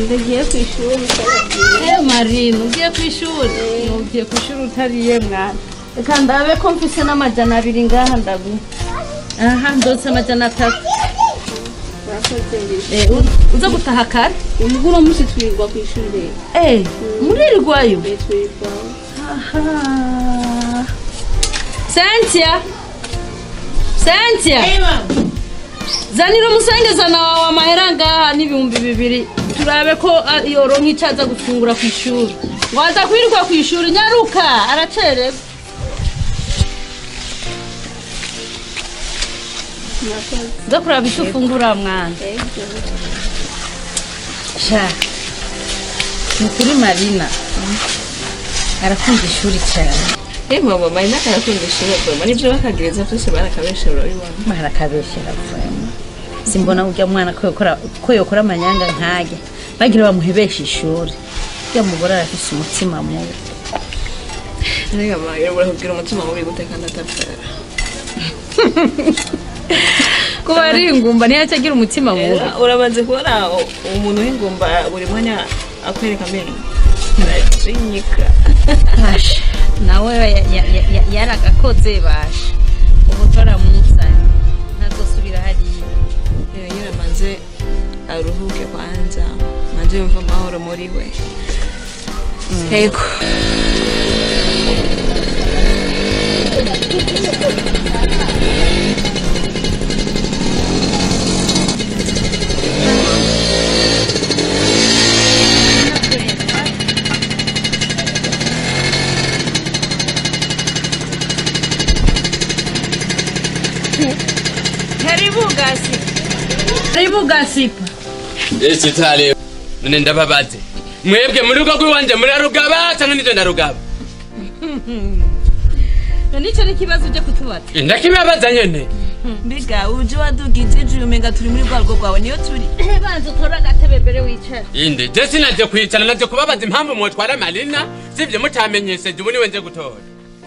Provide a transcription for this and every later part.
ndagiye ku ishuri Eh Marina ugiye ku ishuri ugiye ku ishuri utariye mwana reka ndabe ko mfise n'amajana abiri ngaha ndaguha aha ndose amajana atatu murakoze mbere Eh, u- uza gutaha kare ubwo uno munsi twirirwa ku ishuri Eh, muririrwayo rero twirirwa Aha. Cynthia Cynthia zanira umusengezana wawe amahera ngaha n'ibihumbi bibiri turabe ko ah, yoronka icyo aza gufungura ku ishuri waza kwirirwa ku ishuri nyaruka aracererwa murakoze uza kuraba icyo ufungura mwana ego sha ni kuri marina arakunda ishuri cyane Eh mama marina karakunda ishuri bwema nibyo bakagereza byose barakabesha urabibona barakabeshyera vurema simbona ujya mwana ko yokora ko yokora amanyanga nkajya bagira bamuhebesha ishuri ujya mugore arafise umutima mubi rega mama urakubwira umutima mubi gute kandi atapfara kuba ari ingumba niyo agira umutima mubi urabanze kubona u- umuntu w'ingumba buri mwanya akwereka amenyo arajinyika basha nawe ya- ya- ya- ya- yaragakoze basha ubu toramuzanye ntazosubira hariya rero nyine maze aruhuke kwanza maze yumva amahoro muri we yego karibu gasipa karibu gasipa ese tale none ndababaze mwebwe muri rugo rw'iwanje murarugaba cyangwa nivyo ndarugaba nicyo ni ikibazo ujya kutubaza ndakibabaza nyene mbiga uje wadugize ijuru umenga turi muri rwa rugo rwawe niyo turi banza utore agatebe mbere wicara inde je sinaje kwicara naje kubabaza impamvu mwotwara marina sivyo mutamenyesheje ubu niwe nje gutora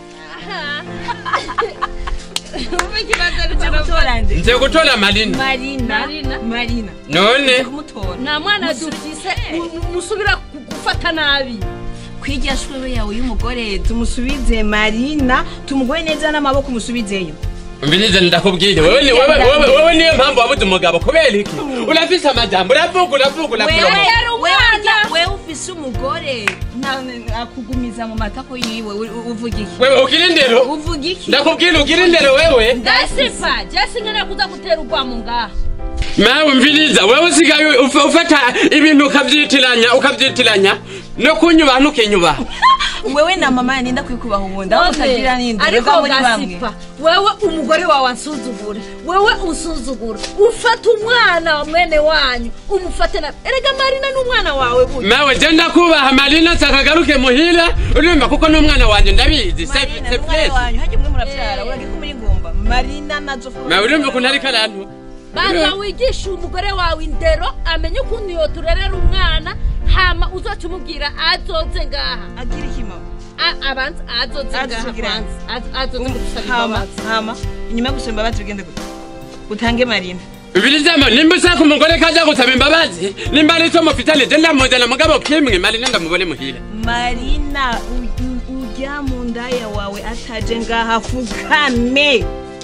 umva ikibazo uje gutora nde nje gutora marina marina Marina. marina none kumutora nta mwana dufise mu- musubira ku- gufata nabi kwiga shwewe yawe y'umugore tumusubize marina tumugoye neza n'amaboko umusubizeyo mbinize ndakubwire wewe ni- wewe wewe wewe niyo mpamvu wabuze umugabo kubera iki urafise amajambo uravuga uravuga uravuga yari umwana. wewe ufise umugore na- na- akugumiza mu matako yiwe u- u- uvuga iki wewe ugira indero uvuga iki ndakubwira ugira indero wewe gasipa jesi nkene kuza gutera urwamo ngaha mawe mviriza wewe usigaye ufa- ufata ibintu ukavyitiranya ukavyitiranya no kunyubaha ntukinyubaha wewe na mama yaninda kwikubaha ubundi aho utagira n'indi ariko reka muri bamwe gasipa wewe umugore wawe ansuzugure wewe usuzugura ufata umwana wa mwene wanyu umufate na erega marina n'umwana wawe burya mawe je ndakubaha marina sakagaruke muhira urumva kuko n'umwana wanje ndabizi se marina se n'umwana place wanyu hajya mwe murabyara uragiko muri ngumba marina nazo mawe urumva ukuntu ariko arantu banza wigishe umugore wawe indero amenye ukuntu yoturerera umwana hama uzoca umubwira azoze ngaha agira iki mama A- abanza azoze ngaha Azogira. kwanza Az- azoze gusaba hama imbabazi hama inyuma yo gusaba imbabazi bigende gute utange marina mvirizamo nimba ushaka umugore kaja gusaba imbabazi nimba ari cyo mufitane je ndamuzana mugabo kimwe marina ndamubone muhira marina u- u- ujya mu ndaya wawe ataje ngaha fukame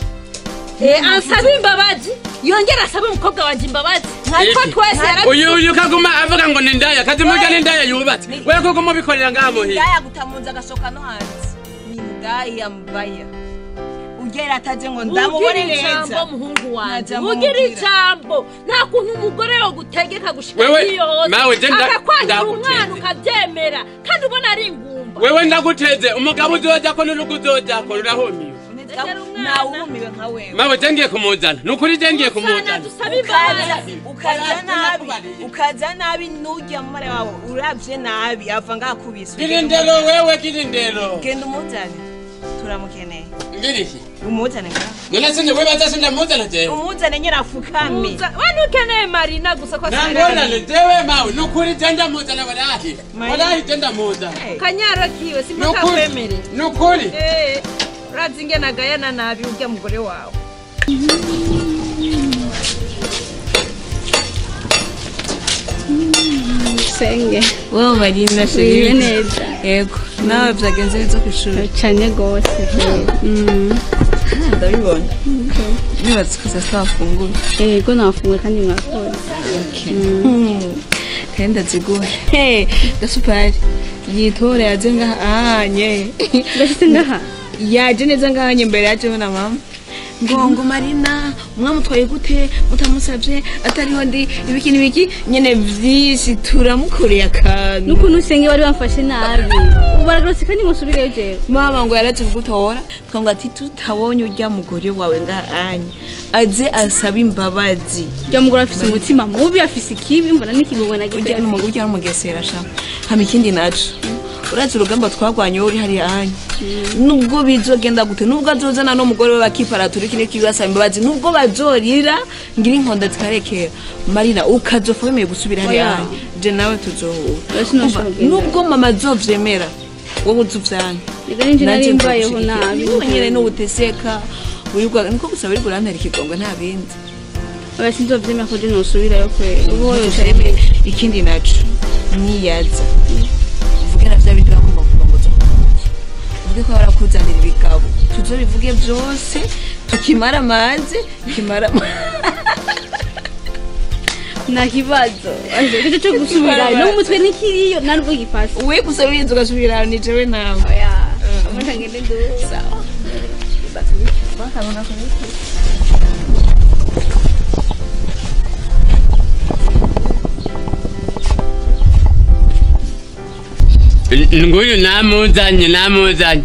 Eh, ansaba imbabazi yongera asabe umukobwa wanjye imbabazi ariko Iki? twese yara uyu uyu kaguma avuga ngo ni ndaya kazi murya ni ndaya yubatse we kuko mubikorera ngaha muhira ndaya gutamunza agasoka no hanze ni ndaya mbaya ugera ataje ngo ndamubone ugira ijambo neza muhungu wanjye Najambo ugira mubwira. ijambo nta kuntu umugore yo gutegeka gushika Wewe, iyo hose mawe, je nda- akakwangira ndaguteze. umwana ukabyemera kandi ubona ari ingumba wewe ndaguteze umugabo uzojako n'urugo uzojako rurahumiwe Egera umwana. nawumiwe nka wewe mawe je ngiye kumuzana nukuri je ngiye Sana kumuzana dusabe ukaza imbabazi ukaza nabi ukaza nabi nujya mu mara wawe uravye nabi ava ngaha kubise gira indero wewe gira indero genda umuzane turamukeneye ngiriki umuzane ngaha none sinje wibaza sindamuzana jewe umuzane nyine afukame wani ukeneye marina gusa ko nangorane jewe mawe nukuri je ndamuzana walahi walahi je ndamuzana kanyara kiwe simba nukuri kakwemerera nukuri Eh, urazi ingene agayana nabi urya mugore wawe dusenge wowe marina wiwe sheri neza yego nawe byagenze neza ku ishuri cyane rwose Mm. ndabibona nibatse ko saa wafungura yego nafunguye kandi mwakoze kandi ndaziguhe gasupari yitore yaje ngaha ahanye ndashyize ngaha yaje neza ngahanye mbere yajeho na mama ngo ngo marina mwamutwaye gute mutamusabye atariho ndi ibiki n'ibiki nyene vyinshi turamukoreye akantu n'ukuntu usenge bari bamfashe nabi ubu baragarutse kandi musubireyo jewe mama ngo yaraje kugutora twango ati tutabonye urya mugore wawe ngahanye aze asaba imbabazi jya mugore afise umutima mubi afise ikibi mbona n'ikigongwe na urya gito n'umugore urya n'umugesera sha hama ikindi naco urazi urugamba twagwanye wowe uri hariya hanya nubwo bizogenda gute nubwo azozana n'umugore we bakiparatura iki n'iki basaba imbabazi nubwo bazorira ngira inkonda zikarekera marina ukazofa wemeye gusubira hariya Oya. hanya je nawe tuzohura Oya, sinashobora Umva, kugenda. nubwo mama azovyemera wowe uzuvyanga reka ninjye nari mbayeho nabi wowe nyene n'ubuteseka wirirwa niko gusa wirirwa urantera ikigongo nta bindi oya sinzovyemera ko je nosubirayo kwera ubu wowe Usheme ikindi naco niyaza uvuge na vya bindi bagomba kurongoza mu ntoki uvuge ko barakuzanira ibigabo tuzobivuge vyose tukimara amazi kimara nta kibazo icyo cyo gusubirayo no mu mutwe n'ikiriyo nta nubwo gifashe we gusa wirinze ugasubira aho ni jewe nawe oya amata ngende nduza nguyu namuzanye namuzanye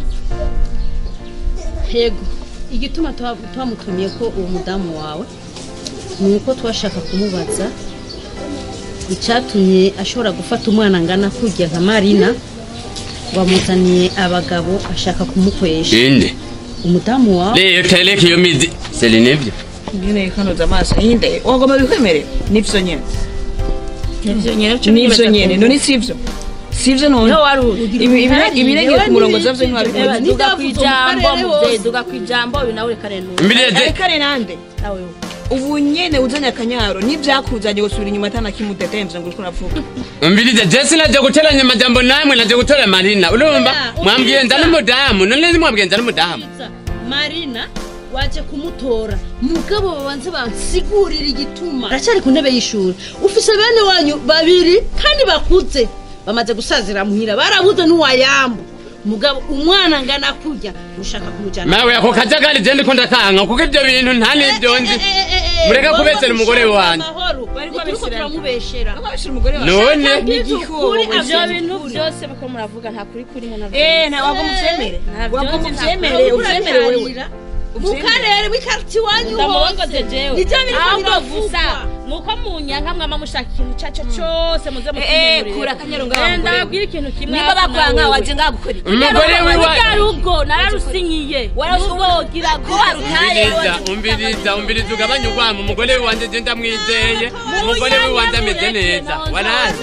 yego igituma tuba- twamutumiye ko uwo mudamu wawe ni uko twashaka kumubaza icyatumye ashobora gufata umwana angana kurya nka marina ngo amuzaniye abagabo ashaka kumukwesha inde umudamu wawe rero tereka iyo mizi seri nibyo ngeneye kanoza amaso yinde wagomba bikwemerera nivyo nyene nivyo nyene nivyo nyene none sivyo sivyo none wari uri. Ibi- ibire- ibirengeye ku murongo zavyo ntiwabikoze duga ku ijambo muvyeyi hose. duga ku ijambo uyu nawe reka rero mbireze kare nande nawe ubu nyene uzanye akanyaro n'ivyakuzanye gusubira inyuma atana kimutetemvye ngo uriko uravuga mbirize jesi naje guteranya amajambo namwe naje gutora marina urumva Oya, mwambwiye nza ubwiriza. n'umudamu none mwambwiye nza n'umudamu marina waje kumutora mugabo babanze bansigurira igituma aracyari ku ntebe y'ishuri ufise bene wanyu babiri kandi bakuze bamaze gusazira muhira barabuze n'uwayambu mugabo umwana angana kurya ushaka kumujyana mawe ako kajagari je ndiko ndakanga kuko ibyo bintu nta n'ibyo nzi Mureke kubesera umugore wanjye. Bariko turiko babesherana. turamubeshera Bakabashira umugore wawe none kuri wowe ivyo se. bintu byose bako muravuga nta kuri kurimo na Eh, nta wagomba uvyemere wagomba uvyemere uvyemere wewe mu karere w'ikarti iwanyu ndamurongoze jewe Nivyo biriko ahubwo biravugwa. gusa nuko munyanka mwama mushaka ikintu caco cose muze Eh, eh, kura akanyaro ngaho mugore we. ndababwira ikintu kimwe niba bakwanga waje ngaha gukora iki? umugore wiwa rya rugo nararusinyiye wararugira ko warutaye umbiriza umbiriza umbiriza ugabanye urwamo umugore wanje je ndamwizeye umugore wiwanje ameze neza warazi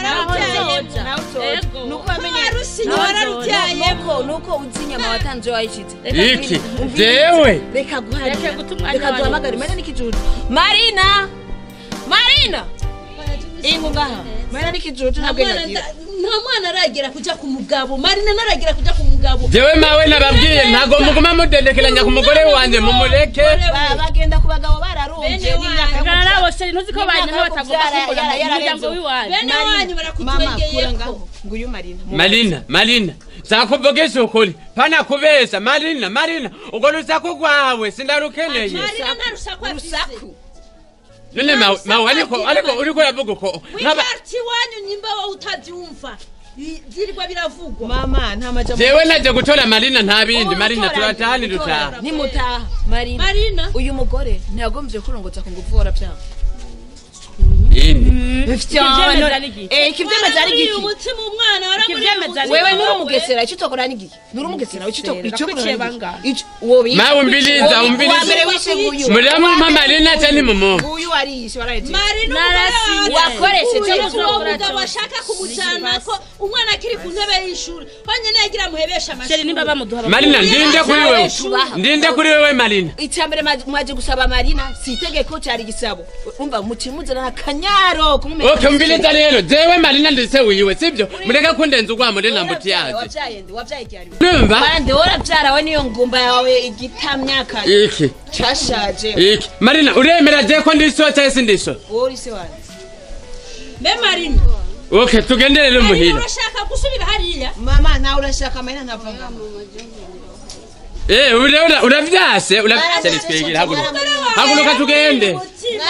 nuko wamenye nuko nuko uzi inyama watanze wayishitse iki jewe reka guharira Reka guta umwanya reka wanyu. duhamagare marina n'ikijuju marina marina ingu ngaha marina n'ikijuju ntabwo yagira nta mwana aragera kuja ku mugabo marina naragera kuja ku mugabo jewe mawe nababwiye ntago muguma mudendekeranya ku mugore wanje mumureke Ba- bagenda ku bagabo bararumbye n'imyaka Ngana yo nabo sheri ntuzi ko N'imyaka banyina yo batagomba kubyara kumbona yara- mu yararenze. muryango w'iwanyu bene wanyu mama kura barakutwegeyeko ngaho nguyu marina marina marina sakuvugisha ukuri pana kubesha marina marina urwo rusaku rwawe sindarukeneye marina nta rusaku afise urusaku none mawe mawe ariko ariko uriko uravuga uko nk'aba w'ikarti iwanyu nyimba wowe utavyumva I- vyirwa biravugwa mama nta majambo jewe naje gutora marina nta bindi Ubu marina gutora- turatahani gutora. dutaha nimutaha marina marina uyu mugore ntiyagombye kurongotsa ku ngufu warabyanga indi Ikivyemeza ni igiki? Eh, ikivyemeza ari Waramuriye giki umutima umwana Ikivyemeza ni wewe igiki? nuri umugesera icyo utokora ni giki nuri umugesera icyo utokora icyo Gakwiciye ukora ni bangahe? giki uwo wishe Mawe umbiriza, umbiriza. uwa mbere wishe nguyu muramumpa marina cyane mumuha nguyu wariyishe warayeje marina Narasinye. Wakoresheje uwo gukora mugabo byose. ashaka kumujana ko umwana akiri ku ntebe y'ishuri honyine yagira amuhebesha sheri nimba amashuri bamuduha marina ndinde kuri wewe Tubaha. ndinde kuri wewe marina icya mbere mwaje gusaba marina si itegeko cyari igisabo umva mukimuzana akanyaro yo kumumenya okay umviriza rero jewe marina ndise wiwe sibyo mureke kundenza ugwa muri nambuti yaje wabyaye ndi wabyaye icyari numva kandi warabyara we niyo ngumba yawe igitamyaka iki cyashaje iki marina uremera je ko ndiso cyangwa se ndiso wowe uri se wanjye mbe marina okay tugende rero muhira urashaka gusubira hariya mama nawe urashaka amahera ntava ngamo eh ura- ura- uravyase uravyase twegera haguruka haguruka tugende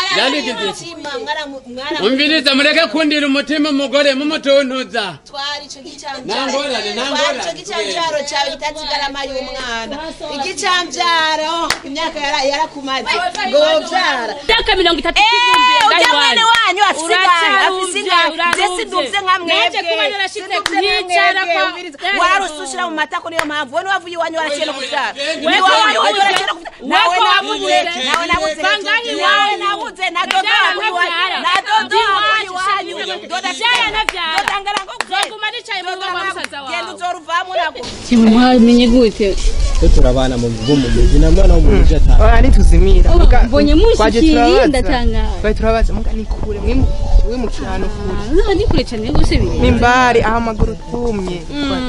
umviriza mureke kundira umutima umugore mumutuntuza twara icyo gicanjaro Nangorane, nangorane. twara icyo gicanjaro cyawe kitatigarama y'umwana igicanjaro imyaka yara- yarakumaze ngo wobyara myaka mirongo itatu ujya mwene wanyu afise ingano afise ingano ndetse duvye nka Naje kuba mwebwe narashitse Siduvye nka kuhicara mwebwe, kwa- umviriza. Eh. wararusushira mu matako niyo mpamvu we niwavuye iwanyu waraciye no kuvyara Wewe Ni ko iwanyu wabuze. waraciye no kuvyara. Wewe nawe ko nabuze wabuze. nawe nabuze Bangahe nawe iwanyu. nabuze na dodo Nabyara wabuye iwanyu nabyara. na dodo Ndi wabuye iwacu, iwanyu shami. dodo Nabyara nabyara. dodo angana ngo Nzoguma nicaye mu rugo rwa musaza wawe. genda uzoruvamo nabwo kimwe mwamenye gute twe turabana mu bo mu mujyi na mwana wo mu mujyi ataha Oya ntituzimira Oh, Muga- mbonye twaje mushikiriye turabaza. ndatangaye twaje turabaza muga ni kure mwimu- wimukira ahantu kure Ah, ni kure cyane gose biri mimbari aho amaguru tumye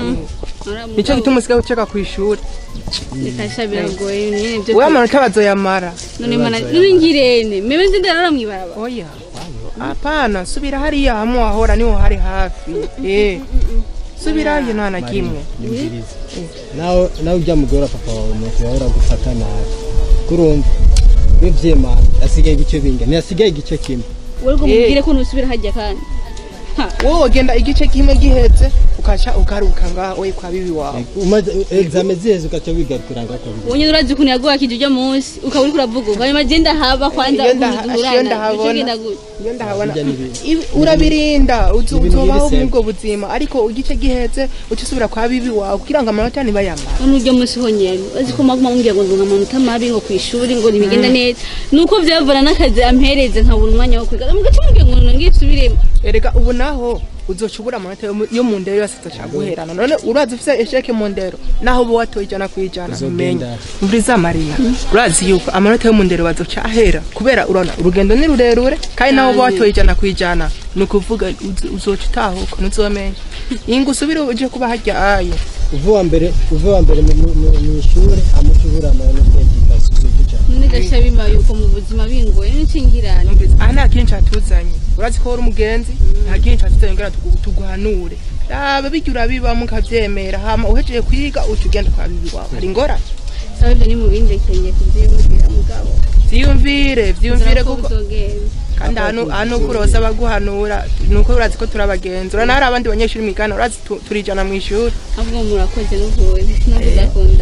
nicyo gituma usigaye uceka ku ishuri rikasha biragoye nyene byo we amanota bazoyamara none mana nuri ngirene mebe nzi ndarara mwibaraba oya hapana subira hariya hamwe wahora niho hari hafi eh subirayo nta na kimwe nyumviriza nawe nawe ujya mugora papa wawe nuko yahora gufata nabi kurumva bivyemana asigaye igice binga ntiyasigaye igice kimwe wowe ngo Eh. mubwire ko nusubira hajya kandi wowe ugenda igice kimwe gihetse ukaca ugaruka ngaho we kwa bibi wawe umaze exame ziheze ugaca wigarukira ngaho kwa bibi wonye urazi ukuntu yaguhakije ujya munsi ukaba uriko uravuga ubu hanyuma je ndahaba kwanza Iyo ndaha- ukuntu iyo duhurana ndahabona. ico genda gute iyo ndahabona Bijya n'ibindi. ibi- urabirinda uzi Ibintu uzobaho biri muri ubwo buzima ariko igice gihetse uca usubira kwa bibi wawe kugira ngo amanota ntibayamara none ujya munsi honyene uzi ko maguma mumbwira ngo ndunga amanota mabi ngo kwishuri ngo ntibigenda neza nuko vyavana n'akazi ampereze nkabura umwanya wo kwiga mugaca mumbwira ngo nongeye nsubiremo erega ubu naho uzoca ubura amanota yo mu- yo mu ndero yose azoca guherana none urazi ufise esheke mu ndero naho uba watoye ijana ku ijana Uzogenda. umenye mvuriza marina urazi yuko amanota yo mu ndero bazoca ahera kubera urabona urugendo ni rurerure kandi naho uba watoye ijana ku ijana ni ukuvuga uzi- uzoca utahuka ntuzomenya inga usubire uje kuba harya ayo uva wa mbere uva wa mbere mu- mu mu- mu ishuri amuca ubura amanota y'igikasi uzokuja none gasha bimaye uko mu buzima bingoye n'incingirane aha nta kintu catuzanye urazi ko wari umugenzi nta kintu catuzanye ngira tugu- tuguhanure raba bijya urabibamo ukavyemera hama uhejeje kwiga uca ugenda kwa bibi wawe hari ingorane sawa ivyo ni mu bindi kenye kuvyiyumvira mugabo vyiyumvire vyiyumvire ko kuko bizogenda kandi hano hano kuroza abaguhanura nuko urazi ko turabagenzi urana hari abandi banyeshuri mwigana urazi tu- turijana mu ishuri ahubwo murakoze n'ukuri no kudakunda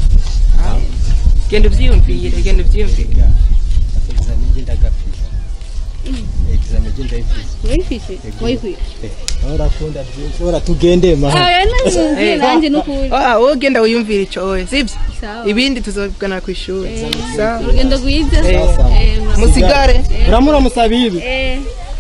genda uvyiyumvire genda uvyiyumvire exame je ndagafise exame je ndayifise urayifise wayikwiye aho urakunda byinshi ora tugende maha aya namubwire nanjye n'ukuri Ah, wowe genda wiyumvire ico oye sivyo sawa ibindi tuzovugana ku ishuri sawa urugendo rwiza Eh, Eh, murakoze. musigare uramura musabibi Eh.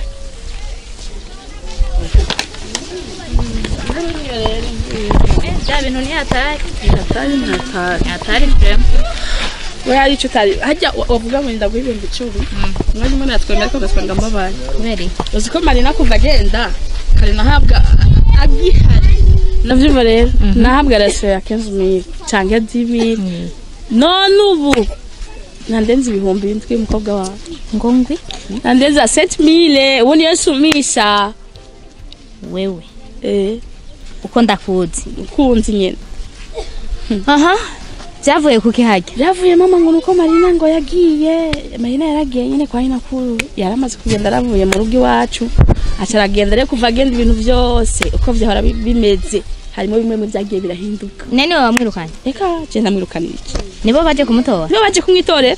bya bintu ni hatari hatari ni hatari hatari pe we hari icyo utari hajya wa- wavuga ngo ndaguha ibihumbi icumi umwanya umwe natwemera ariko ugasanga mbabaye kubera iki uzi ko marina kuva agenda kare nahabwa agihari navyumva rero nahabwa rasiyo ya kenzi mili canke dibili none ubu nandenze ibihumbi bindwi umukobwa wawe ngo ngwi nandenza seti mile ubu niyo sumisha wewe eh uko ndakuzi ukunzi nyene aha byavuye kuki hajya byavuye mama ngo nuko marina ngo yagiye marina yaragiye nyine kwa nyinakuru yaramaze kugenda aravuye mu rugo iwacu aca aragenda rero kuva agenda ibintu byose uko vyahora bi- bimeze harimo bimwe mu byagiye birahinduka nene we wamwirukanye reka je ndamwirukanira iki nibo baje kumutora nibo baje kumwitorera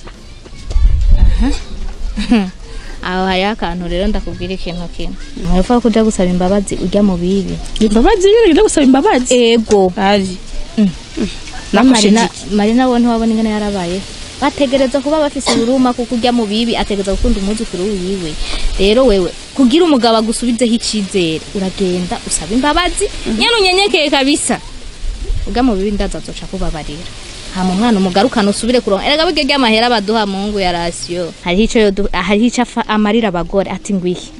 aho hariho akantu rero ndakubwira ikintu kimwe ntuvuga ko ujya gusaba imbabazi ujya mu bibi imbabazi nyine ngenda gusaba imbabazi ego ari na nakosheje marina iki marina we ntiwabona ingene yarabaye bategereza kuba bafise uruma kuko ujya mu bibi ategereza gukunda umwuzukuru wiwe rero wewe kugira umugabo agusubizeho icizere uragenda usaba imbabazi nyene unyenyekeye kabisa ujya mu bibi ndaza azoca kubabarira hama umwana umugarukana usubire kuronka erega burya ry'amahera baduha mu ngo ya rasiyo hariho ico yodu- hariho ico afa- amarira abagore ati ngwihe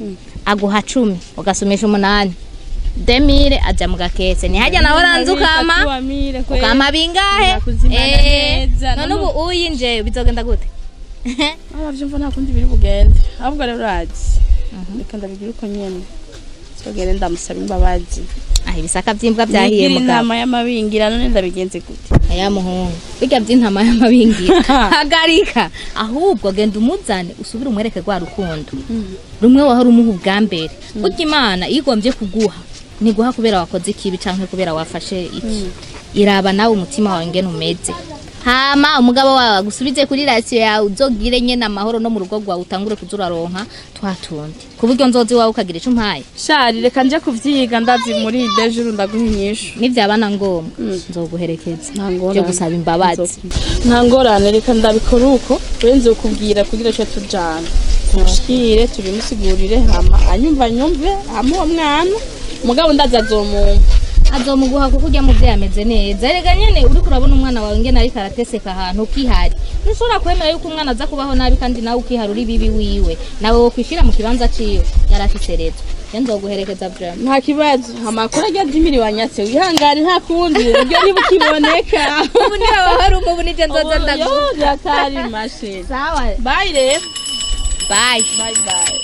aguha cumi ugasomesha umunani demire aja mu gakese ntihajya nawe uranze ukama ukama bingahe Nakuzimana Eh, neza, none none- ubu uyinje bizogenda gute abavyumva nta kundi biri bugende ahubwo rero urazi reka ndabigira uko nyene sogere ndamusaba imbabazi ah ibisaka vyimbwa vyahiye nigira mugabo inama y'amabingira none ndabigenze gute aya muhungu birya vy'intama y'amabingira hagarika ahubwo genda umuzane usubire umwereke rwa rukundo rumwe wahora umuha ubwa mbere burya imana iyo igombye kuguha ntiguha kubera wakoze ikibi canke kubera wafashe iki iraba nawe umutima wawe ngene umeze hama umugabo wawe agusubize kuri rasiyo yawe uzogire nyene amahoro no mu rugo rwawe utangure kuza uraronka twatundi ku buryo nzozi wawe ukagira ico umpaye shari reka nje kuvyiga ndazi muri dejuru ndaguha inyishu nivyabana ngombwa nzoguherekeza nta vyo ngorane gusaba imbabazi nta ngorane reka ndabikora uko urenze kukubwira kugira icyo tujana tumushikire tubimusigurire hama anyumva nyumve hama uwo mwana umugabo ndazi azomumva azomuguha kuko ujya muvyeyi ameze neza erega nyene uriko urabona umwana wawe ngene ariko arateseka ahantu ukihari ntushobora kwemera yuko umwana aza kubaho nabi kandi nawe ukihari uri bibi wiwe nawe wokwishira mu kibanza ciwe yari afise rezo je nzoguherekeza vraiment nta kibazo amakuru ajya jimiri wanyatse wihangane nta kundi uburyo niba ukiboneka ubu niwe wahari umu ubu nije nzoza ndaguha Oyo, byatari mashini sawa bayi rero bye bayi bayi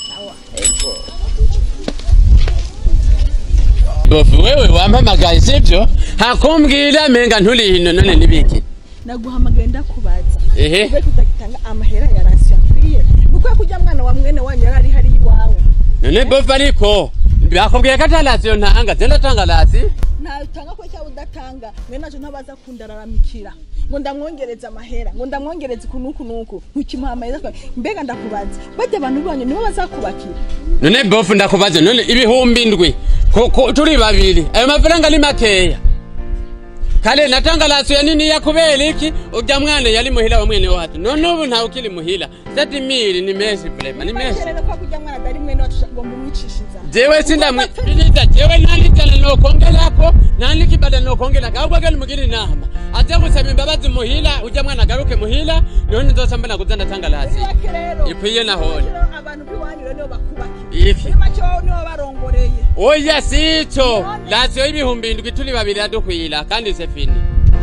bofu wewe wampamagaye sibyo hakumbwira menga nturi hino none nibiki naguhamagaye ndakubaza ehe kubera utagitanga amahera ya rasiyo akwiye nuko kujya mwana wa mwene wanyu yari ari hari iwawe none bofu ariko bakubwiye ko atarasiyo ntanga zenda tanga rasi ntayutanga ko cyangwa udatanga mwene wacu ntabaza kundararamikira ngo ndamwongereze amahera ngo ndamwongereze uku n'uku n'uku ntukimuha amahera akaba- mbega ndakubaza bajya abantu banyu nibo bazakubakira none bofu ndakubaze none ibihumbi indwi Ko- ko- turi babiri ayo mafaranga ni makeya kale natanga rasiyo niniya kubera iki ujya mwana yari muhira wa mwene wacu none ubu ntawe ukiri muhira seti miri ni menshi vrema ni menshi rero ko kujya mwana atari mwene wacu ngo mumwicishiriza jewe sindamwiriza jewe nta n'ijana nokongerako nta n'ikibada nokongerako ahubwo gani mugira inama aze gusaba imbabazi muhira ujya mwana agaruke muhira niho nzosa mbona kuza ndatanga rasiyo Irake rero ikwiye nahone rero abantu b'iwanyu rero nibo bakubakira iki muri make wowe nibo barongoreye oya sico rasiyo y'ibihumbi indwi turi babiri iradukwira kandi se fini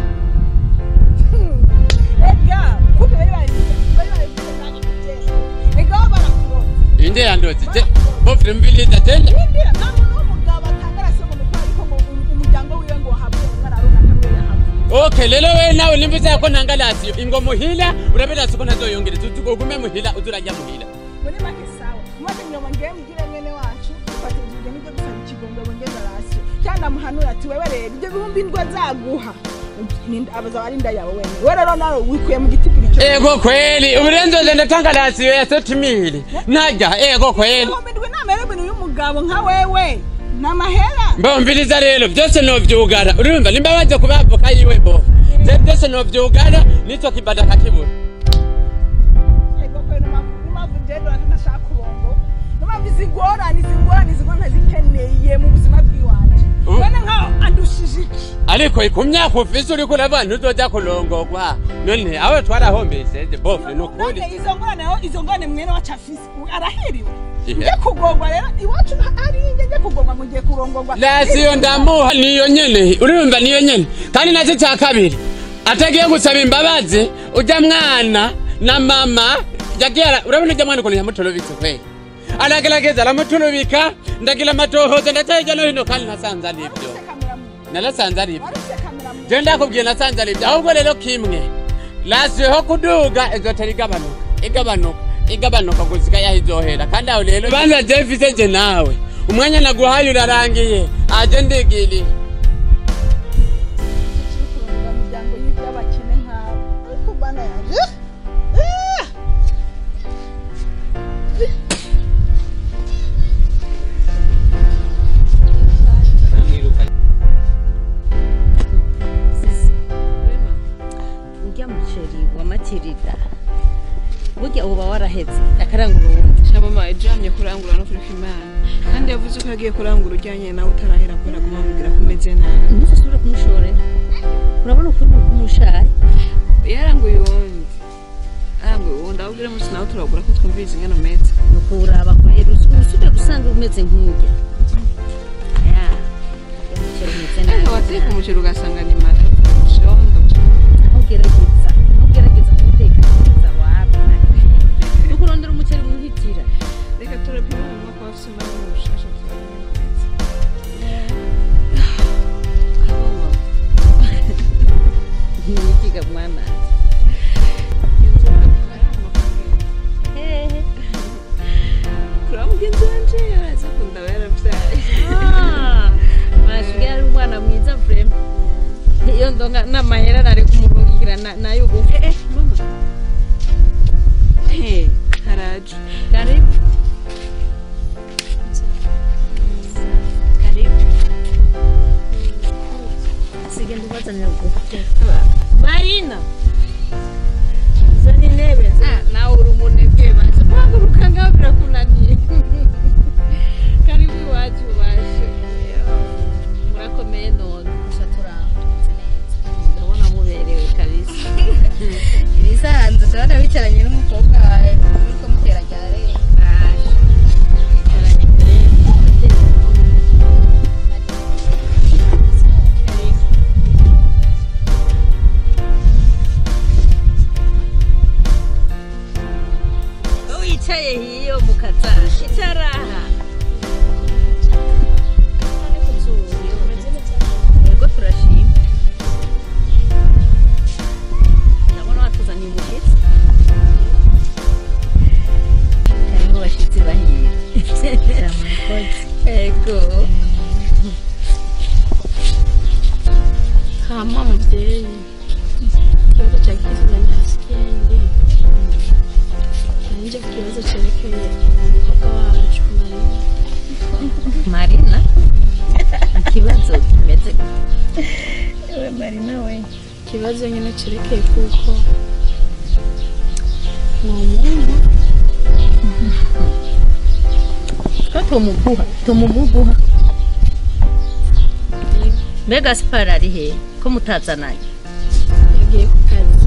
ega kumbe bari bari bari bari nanjye kubyera ega bo barakuroza inde yandoze je bofire mviliza tende Windira nta muntu w'umugabo atanga rasiyo ngo nuko ariko ngo um- umuryango wiwe ngo wahabwe umwana runaka wiwe yahabwe okay rero we nawe nimbiza ko ntanga rasiyo ingo muhira urabera siko ntazoyongereza ugume muhira uza urajya muhira muri make sawa maze nyuma ngewe mbwire mwene wacu fatishije n'ibyo gusaba ikigongo bongeza rasiyo cyangwa amuhanura ati wewe rero ibyo bihumbi indwa azaguha Ni- abazaba ari inda yawe wenyine we rero nawe wikuye mu giti kuri cyo ego kweli uburenzoze ndatanga rasiyo ya setimiri najya ego kweli ibihumbi indwi nama rero ibintu y'umugabo nka wewe ni amahera mbumviriza rero byose novyugara urumva nimba baje kubavoka yiwe bo je byose novyugara nico kibada kakibura ego kweli n'impamvu n'impamvu ngendo ntashaka kubongo n'impamvu izi ngorane izi ngorane izi ngorane zikeneye mu buzima bw'iwanje Mm. none nkaho andushije iki ariko ku myaka ufise uriko urabona ntuzoja kurongorwa none aho twarahombeseje bofe nukuri none izo ngorane aho izo ngorane mwene wacu afise u- arahiriwe Ihe. njye kugorwa rero iwacu ari njye njye kugorwa ngo ngiye kurongorwa rasiyo ndamuha niyo nyene urumva niyo nyene kandi naco ca kabiri atagiye gusaba imbabazi uja mwana na mama yagiye ara- urabona uja mwana ukuntu yamutorobitse kweli aragerageza aramuturubika ndagira amatohoza ndaca hirya no hino kandi nasanze ari ibyo narasanze ari ibyo waruse kamera mu je ndakubwiye nasanze ari ibyo ahubwo rero kimwe rasiyo ho kuduga izotera igabanuka igabanuka igabanuka gusika yaho izohera kandi aho rero banza je mfise je nawe umwanya naguhaye urarangiye aje ndigiriye kurongora imiryango y'abakene nk'abo ariko bana yaje Ah! urya muceri wa matirida burya uba waraheze akarangura uwundi na mama yajyanye kurangura no kuri imana kandi yavuze ko yagiye kurangura ujyanye nawe utarahera kubera kumubwira ko umeze nabi ntuzasubire kumushorera urabona ukuntu kumushaye yaranguye uwundi aranguye uwundi aho ubwira munsi nawe turagura ko twumvise ingano meza nukuraba kwera uzi ntusubire gusanga umeze nk'urya aya umuceri umeze nabi ariko wateka umuceri ugasanga ni mata shondo ntugerageza ntugerageza kuwuteka neza wapi ni ukurondera umuceri muhitira reka turapima mu mwaka wa sima n'umushasha ntiyigiga mwana hehe kura mugenzi wanje yaraza kundaba yaravyaye mashiga yari umwana mwiza vrema iyo ndonga n'amahera nari kumurungikira na- nayo ubu eh mama he haraje karibu karibu sigenda ubazanira ubufu marina zana intebe nawe uri umunebwe baje guhaguruka ngaho birakunaniye karibu iwacu baje murakomeye none gusa turamutse neza ndabona muberewe kabisa ibisanzwe turabona bicaranye n'umukobwa wawe muriko mutera ryare wicaye hiyo mukaza itaraha yego turashima ndabona watuzaniye ubushitsi harimo abashitsi bahira yego hama mubyeyi ikibazo cya kiziba ndasikenge nanjye ku kibazo cyerekeye umukobwa wacu marina marina ikibazo kimeze we marina we ikibazo nyine cyerekeye kuko ni umuntu ko tumuguha tumuguha mbega siporo ari he ko mutazananye yagiye ku kazi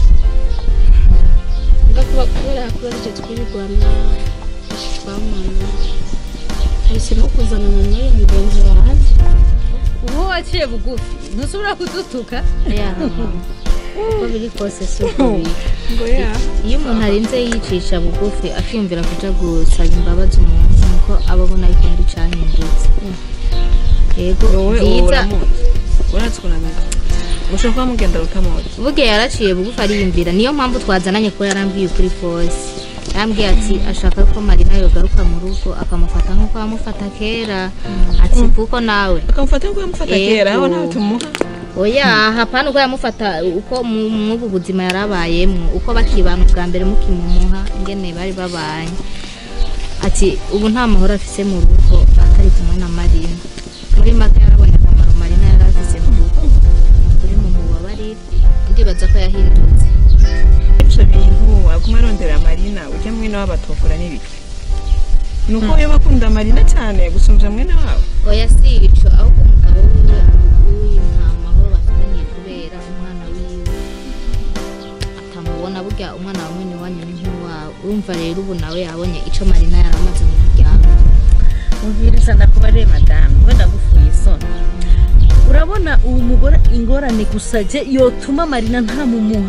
mba kuba kubera yakoresheje twirigwana twamana ahisemo kuzanana n'uyu mugenzi wanjye uwo waciye bugufi ntusubira kudutuka uko biri kose si uko biri ngo ya iyo umuntu arinze yicisha bugufi akiyumvira kuja gusaba imbabazi umuntu nuko aba abona yuko hari icahindutse yego wowe uwo byiza uramuzi urazi kunamenya mushobora kuba mugenda utamuzi buge yaraciye bugufi ariyumvira niyo mpamvu twazananye ko yarambwiye ukuri kose yarambwiye ati ashaka ko marina yogaruka mu rugo akamufata nk'uko yamufata kera ati kuko nawe akamufata nk'uko yamufata Yego. kera aho nawe tumuha oya hapana uko yamufata uko mu- mw'ubu buzima yarabayemwo uko bakibana ubwa mbere mukimumuha ingene bari babanye ati ubu nta mahoro afise mu rugo atari kumwe na marina muri make yarabonye akamaro marina yari afise mu rugo kuri mu mubabarire ndibaza ko yahindutse ibyo bintu waguma arondera marina ujya mwene wabo atokura n'ibiki ni uko yo bakunda marina cyane gusumbya mwene wabo oya si ico ahubwo umugabo wiwe uyu nta mahoro bafitaniye kubera umwana wiwe atamubona burya umwana wa mwene wanyu ni nk'uwawe urumva rero ubu nawe yabonye ico marina yaramaze mu muryango umviriza ndakubariye madamu wenda gufuye isoni urabona uwo mugore ingorane gusa je yotuma marina ntamumuha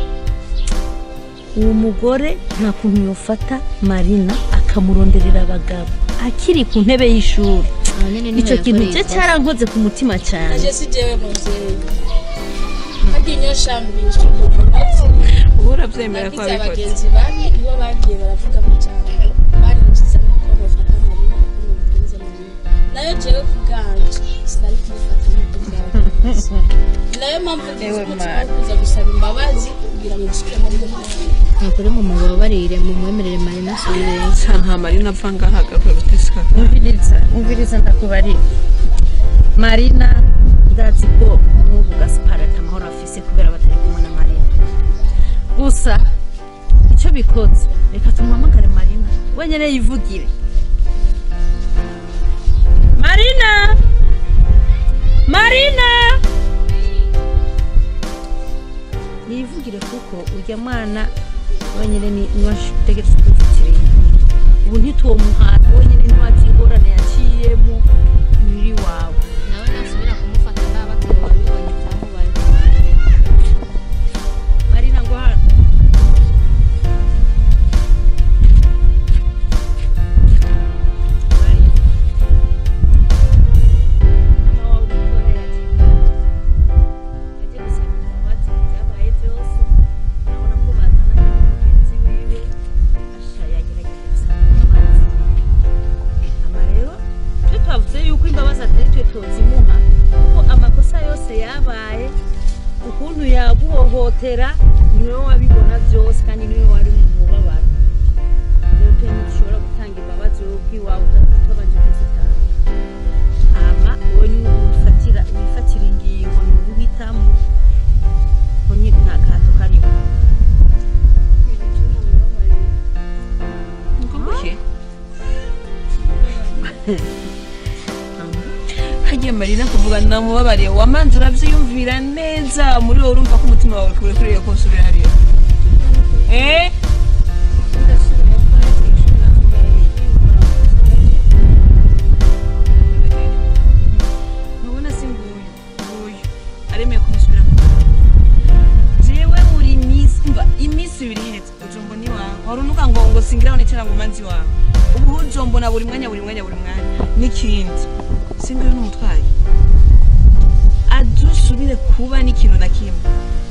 uwo mugore nta kuntu yofata marina akamuronderera abagabo akiri ku ntebe y'ishuri Aho nyene niho icyo kintu yakoreye cye ikosa. cyarankoze ku mutima cyane naje si jewe muvyeyi harya inyoshambishi umunazi ubu urabyemera ko nagize wabikoze abagenzi babi nibo bagiye baravuga amajambo barinjizamo ko bafata marina kuko ni umugenzi marina nayo jewe ku bwanje sinari kumufata nk'uko byagenze nayo mpamvu ngize umutima wo kuza gusaba imbabazi kugira ngo nshike muri iyo ntara nukuri mu mubabarire mu mwemerere marina asubireyo nta nta marina apfa ngaha agakora gutesika umviriza umviriza ndakubarira marina ndazi ko n'ubu gasipari ati amahoro afise kubera batari kumwe na marina gusa icyo bikoze reka tumuhamagare marina wenyine yivugire marina marina yivugire kuko urya mwana wenyine ni niwe ategereza kwivugire ubu ntituwomuhata wenyine ntiwazi ingorane yaciyemo muri wawe nawe nasubira kumufata n'abatari babibonye byamubaye marina ngo hano Marina. Mama wawe umutorera ati ajye gusaba imbabazi ibyabaye byose urabona ko bazananye n'umugenzi wiwe asha yagerageje gusaba imbabazi ama rero twe twavuze yuko imbabazi atari twe tozimuha kuko amakosa yose yabaye ukuntu yaguhohotera niwe wabibona byose kandi niwe wari mu mubabaro rero twe ntidushobora gutanga imbabazi wowe ubwiwawe utabanje kuzitanga hama wowe niwe wifatira wifatira ingingo ni wowe uhitamo ko nyine nta gahato karimo Ngubuke. hagiye marina kuvuga namubabariye wamanza urabyiyumvira neza muri wowe urumva ko umutima wawe kure kuriye ko usubira hariyo eh ntubona si nguyu nguyu aremeye kumusubira mu jewe buri minsi mva iminsi ibiri ihetse ujombo ni wawe wari unuka ngo ngo singiraho nicara ngo manzi wawe ubu ujombona buri mwanya buri mwanya buri mwanya n'ikindi singuyu n'umutwaye adusubire kuba n'ikintu na kimwe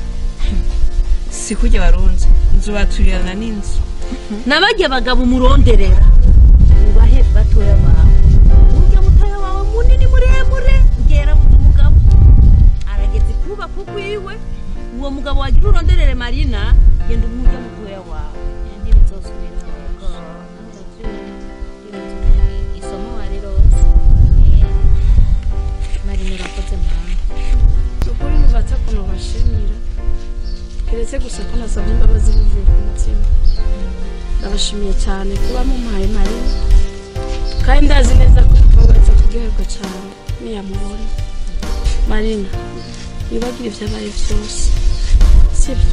si kurya barunze nzubaturirana n'inzu nabajya abagabo umuronderera ubahe batoya bawe urya mutoya wawe munini muremure ugera buta umugabo arageze kubaka ukwiwe uwo mugabo wagira uronderere marina genda umurya mutoya wawe ntibizosubira isomo warirose marina urakoze mwana ukuri mubatse ukuntu bashimira keretse gusa ko nasabye imbabazi bivuye ku mutima ndabashimiye cyane kuba mumpaye marina kandi ndazi neza ko mubatse kuryoherwa cyane niyamubona marina wibagire ibyabaye byose sibyo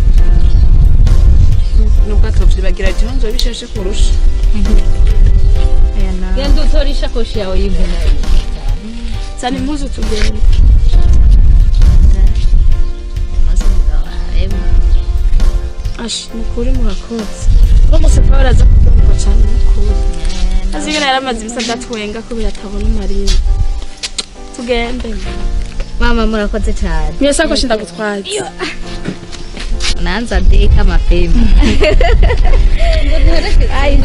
nubwo atavyibagira ati nzo bishashe kurusha aya nawe genda utore ishakoshi yawe y'imvura zana impuzu tugende maze umugabo arebe ashi mukuri murakoze ko muse paul aza kubyumva cyane mukuri azi ibintu yari amaze ibisa adatwenga kubera atabona marina tugende mama murakoze cyane niyo sakoshi ndagutwaye nanza deka mapema ayi